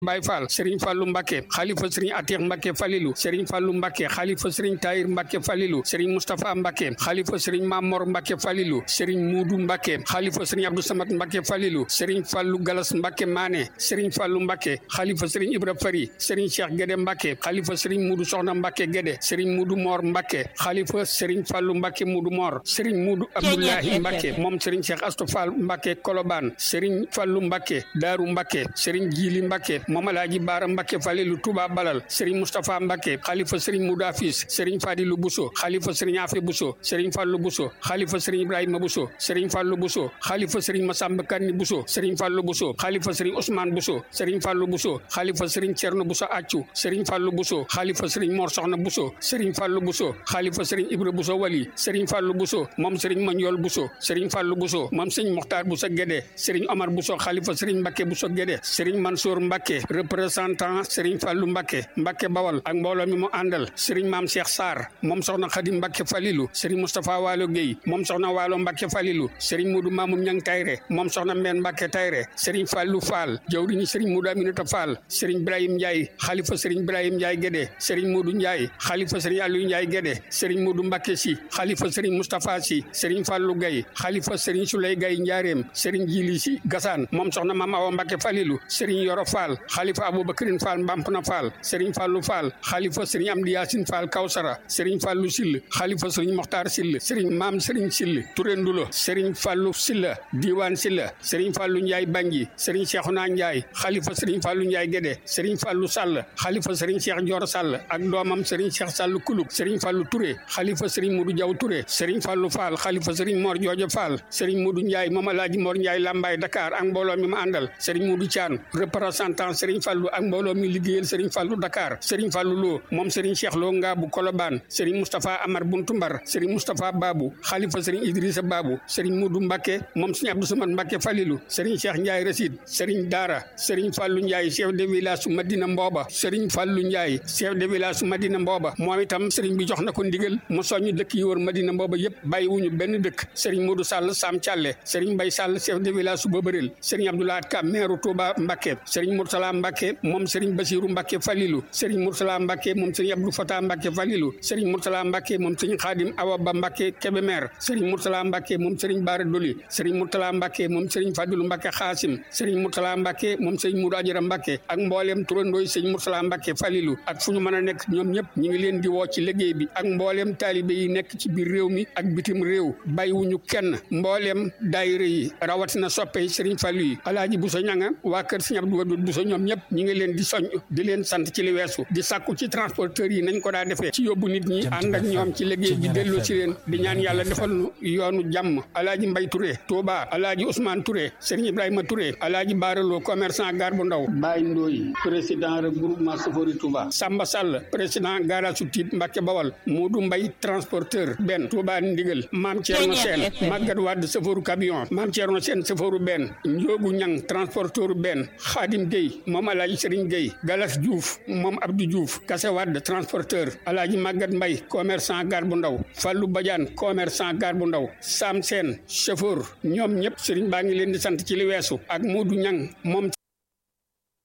Baye Fall Serigne Fallou Mbacké xalifa Serigne Atiq Mbacké Falilou Serigne Fallou Mbacké xalifa Serigne Tahir Mbacké Falilou Serigne Moustapha Mbacké xalifa Serigne Mamor Mbacké Falilou Serigne Moudou Mbacké xalifa Serigne Abdou Samad Mbacké Falilou Serigne Fallou Galas Mbacké Mané Serigne Fallou Mbacké xalifa Serigne Ibra Fari Serigne Cheikh Guédé Mbacké xalifa Serigne Moudou Soxna Mbacké Guédé Serigne Moudou Mor Mbacké xalifa Serigne Fallou Mbacké Moudou Mor Serigne Moudou Abdoulahi Mbacké moom Serigne Cheikh Astou Fall Mbacké Kolobane Serigne Fallou Mbacké Darou Mbacké Serigne Djili Mbacké moom Alaaji Baara Mbacké Falilou Touba Balal Serigne Moustapha Mbacké xalifa Serigne Moudou Afis Serigne Fadilou Bousso xalifa Serigne Afé Bousso Serigne Fallou Bousso xalifa Serigne Ibrahima Bousso Serigne Fallou Bousso xalifa Serigne Massamba Kanni Bousso Serigne Fallou Bousso xalifa Serigne Ousmane Bousso Serigne Fallou Bousso xalifa Serigne Thierno Bousso Accu Serigne Fallou Bousso xalifa Serigne Mor Soxna Bousso Serigne Fallou Bousso xalifa Serigne Ibra Bousso Wali Serigne Fallou Bousso moom Serigne Mandiol Bousso Serigne Fallou Bousso moom Serigne Mokhtar Bousso Guédé Serigne Omar Bousso xalifa Serigne Mbacké Bousso Guédé Serigne Mansour Mbacké représentant Serigne Fallou Mbacké Mbacké Bawal ak mbooloo mi mu àndal Serigne Mame Cheikh Sarr moom soxna Khadim Mbacké Falilou Serigne Moustapha Walo Gueye moom soxna Walo Mbacké Falilou Serigne Modou Mamoun Niang Tayre moom soxna Mbène Mbacké Tayre Serigne Fallou Fall jawriñu Serigne Modou Aminata Fall Serigne Ibrahim Ndiaye xalifa Serigne Ibrahim Ndiaye Guédé Serigne Modou Ndiaye xalifa Serigne Aliou Ndiaye Guédé Serigne Modou Mbacké Sy xalifa Serigne Moustapha Sy Serigne Fallou Gaye xalifa Serigne Souley Gaye Ndiarème Serigne Djili Sy Gassane moom soxna Mame Awa Mbacké Falilou Serigne Yoro Fall xalifa Aboubacrine Fall Mbampna Fall Serigne Fallou Fall xalifa Serigne Amdi Yacine Fall Kawsara Serigne Fallou Sill xalifa Serigne Mokhtar Sill Serigne Mame Serigne Sill Touré Ndulo Serigne Fallou Silla Diwane Silla Serigne Fallou Ndiaye Bangui Serigne Cheikhouna Ndiaye xalifa Serigne Fallou Ndiaye Guédé Serigne Fallou Sall xalifa Serigne Cheikh Dior Sall ak doomam Serigne Cheikh Sall Kulub Serigne Fallou Touré xalifa Serigne Modou Diaw Touré Serigne Fallou Fall xalifa Serigne Mor Joojo Fall Serigne Modou Ndiaye moom Alaaji Mor Ndiaye Lambaye Dakar ak mbooloo mi ma àndal Serigne Modou Thian représentant Serigne Fallou ak mbooloo mi liggéeyal Serigne Fallou Dakar Serigne Fallou Lo moom Serigne Cheikh Lo Ngaabu Kolobane Serigne Moustapha Amar Buntu Mbar Serigne Moustapha Babou xalifa Serigne Idrissa Babou Serigne Modou Mbacké moom Serigne Abdou Samad Mbacké Falilou Serigne Cheikh Ndiaye Rasid Serigne Dara Serigne Fallou Ndiaye chef de village su Madina Mbooba Serigne Fallou Ndiaye chef de village su Madina Mbooba moom itam Serigne bi jox na ko ndigal mu soññ dëkk yi wër Madina Mbooba yëpp bàyyiwuñu benn dëkk Serigne Modou Sall Sam Thialé Serigne Mbaye Sall chef de village su Bobaril Serigne Abdoulaye Ka maire Touba Mbacké Serigne Moursala Mbacké moom Serigne Bassirou Mbacké Falilou Serigne Moursala Mbacké moom Serigne Abdou Fatah Mbacké Falilou Serigne Moursala Mbacké moom Serigne Khadim Awa Ba Mbacké Kébémer Serigne Moursala Mbacké moom Serigne Bara Doli Serigne Moursala Mbacké moom Serigne Fadilou Mbacké Khassim Serigne Moursala Mbacké moom Serigne Moudou Adjara Mbacké ak mbooleem turandooy Serigne Moursala Mbacké Falilou ak fu ñu mën a nekk ñoom ñëpp ñi ngi leen di woo ci liggéey bi ak mbooleem taalibe yi nekk ci biir réew mi ak bitim réew bàyyiwuñu kenn mbooleem daayira yi rawatina soppe Serigne Fallou yi Alaaji Bousso ñanga waa kër Serigne Abdou Wadoud Bousso ñoom ñëpp ñi ngi leen di soñ di leen sant ci li weesu di sàkku ci transporteurs yi nañ ko daa defee ci yóbbu nit ñi ànd ak ñoom ci liggéey bi delloo ci leen di ñaan yàlla defal nu yoonu jàmm Alaaji Mbay Touré Touba Alaaji Ousmane Touré Serigne Ibrahima Touré Alaaji Baaraloo commerçant gar bu ndaw Baye Ndoy président regroupement Sofori Touba Samba Sall président garage su Tiib Mbàkke Bawal Modou Mbay transporteur benn Touba Ndigal Maam Thierno Sène Maguette Wade chauffeur camion Maam Thierno Sène chauffeur benn Njoogu Ñang transporteur benn Khadim Gueye moom Alaaji Serigne Gueye Galas Diouf moom Abdou Diouf Kase Wade transporteur Alaaji Maguette Mbay commerçant gar bu ndaw Fallou Badiane commerçant gar bu ndaw Sam Sène chauffeur ñoom ñëpp Serigne baa ngi leen di sant ci li weesu ak Modou Ñang moom